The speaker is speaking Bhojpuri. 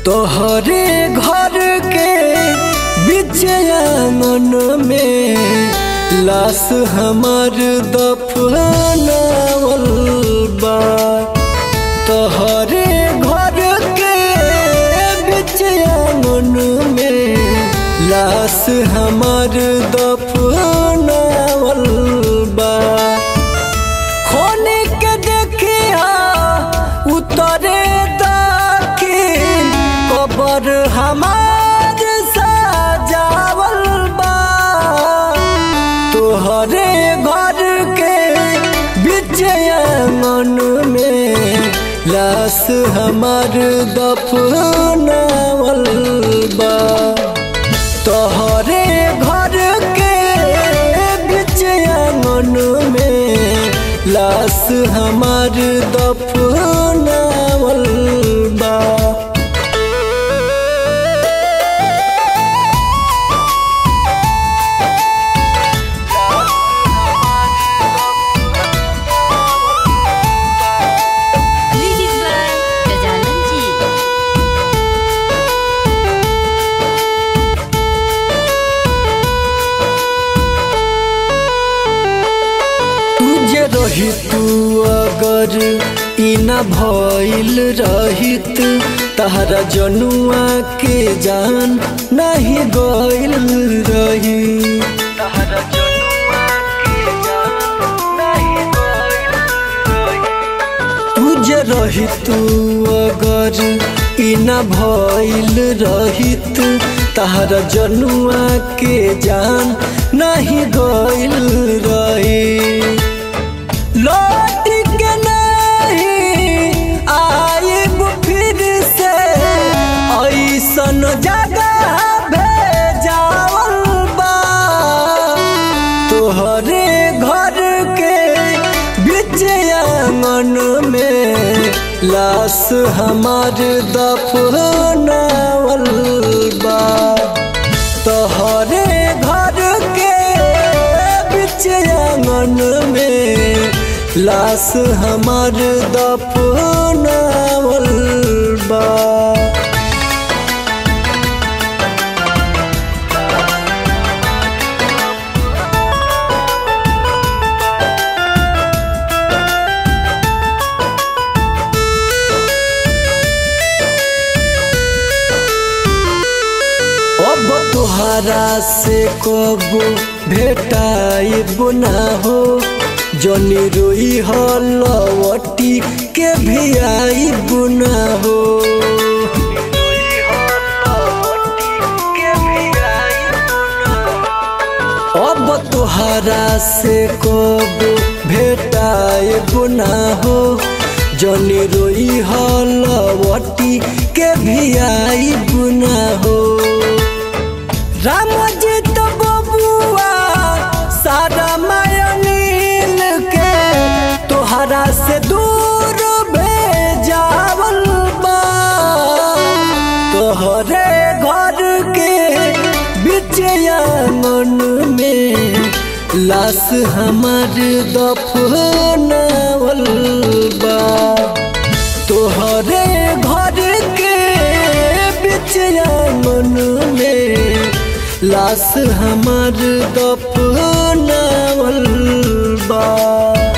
तोहरे घर के बीच आंगन में लाश हमार दफनावल बा तोहरे घर के बीच आंगन में लाश हमार दफनावल बा खोने के देखिया उतरे दाखिल कबर हमार सजावल बा तोहरे घर के बीच आंगन में लाश हमार दफनावल बा तोहरे घर के बीच आंगन में लाश हमार दफनावल बा Music by Gajalan Ji. तुझे रही तू अगर ई न भइल रहित तहरा जनुआ के जान नहीं गइल रही तहरा जनुआ के जान नहीं गइल रही तुझे रही तू अगर ई न भइल रहित तहरा जनुआ के जान नहीं गइल रही लौट के नहीं आइब फिर से ऐसन जगह भेजावल बा तोहरे घर के बीच आंगन में लाश हमार दफनावल बा तोहरे घर के बीच आंगन में लाश हमार दफनावल बा अब तुहरा से कब भेटाइब ना हो जनी रोई हो लवटी के भी आइब ना हो अब तुहरा से कब भेटाइब ना हो जनी रोई हो लवटी के भी आइब ना हो राम जी तो बबुआ सारा मायनील के तोहरा से दूर भेजावल बा तोहरे घर के बीच आंगन में लाश हमार दफनावल बा तोहरे घर के बीच आंगन में लाश हमार दफनावल बा